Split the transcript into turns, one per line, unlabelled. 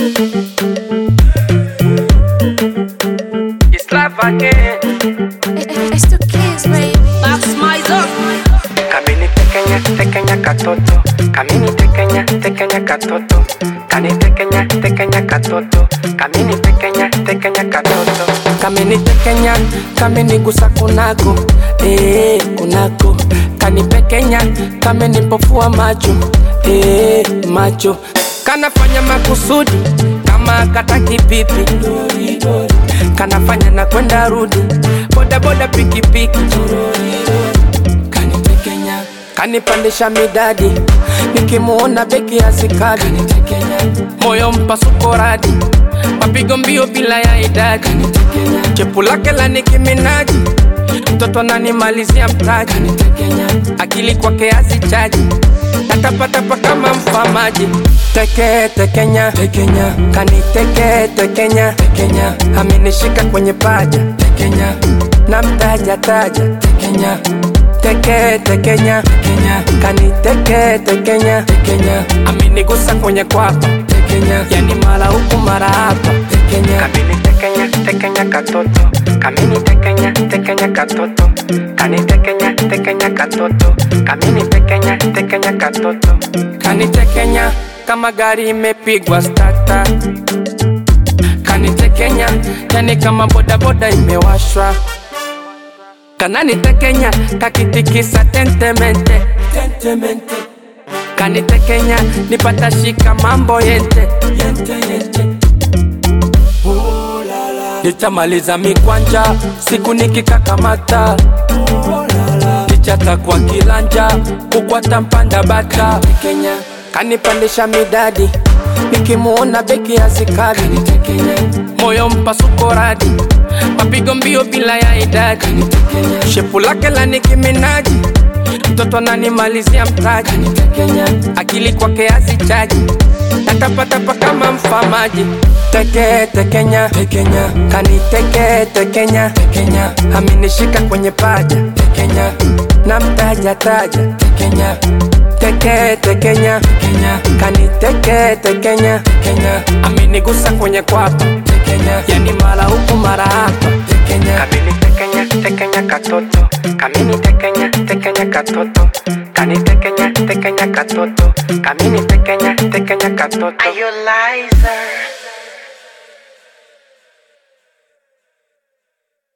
It's life again.
It's the kids, baby.
That's my zone.
Kamini tekenya, tekenya katoto. Kamini tekenya, tekenya katoto. Kani tekenya, tekenya katoto. Kamini tekenya, tekenya katoto. Kamini tekenya, kamini gusa kunako. Eh, kunako. Kani pekenya, kamini pofua macho. Eh, macho. Kanafanya makusudi kama kataki pipi. Kanafanya na kwenda rudi. Boda boda pikipiki. Kanitekenya, kanipandisha midadi, nikimuona beki asikadi, moyo mpasuko radi, mapigo mbio bila ya idadi, chepu lake la nikiminaji, mtoto ananimalizia mtaji, akili kwake azichaji, natapatapa kama mfamaji, teke tekenya, tekenya, kaniteke tekenya, tekenya, amenishika kwenye paja, tekenya, namtaja taja, tekenya teke tekenya tekenya kani teke tekenya tekenya amenigusa kwenye kwapa tekenya yani mara huku mara hapa tekenya kamini tekenya tekenya katoto kamini tekenya tekenya katoto kani tekenya tekenya katoto kamini tekenya tekenya katoto kani tekenya kama gari imepigwa stata kani tekenya yani kama bodaboda imewashwa kanani tekenya kakitikisa tentemente tentemente kanitekenya nipata shika mambo yente yente yente nitamaliza mikwanja siku nikikakamata nichata kwa kilanja kukwata mpanda bata Kenya kanipandisha midadi nikimuona beki ya zikadi moyo mpasuko radi mapigo mbio bila ya idadi shepu lake la nikiminaji mtoto ananimalizia mtaji akili kwake azichaji natapatapa kama mfamaji teke tekenya tekenya kani teke tekenya tekenya amenishika kwenye paja tekenya namtaja taja tekenya teke tekenya tekenya kani teke tekenya tekenya amenigusa kwenye kwapa tekenya yani mara huku mara hapa tekenya kamini tekenya tekenya katoto kamini tekenya tekenya katoto kani tekenya tekenya katoto kamini tekenya tekenya katoto
Are you liar?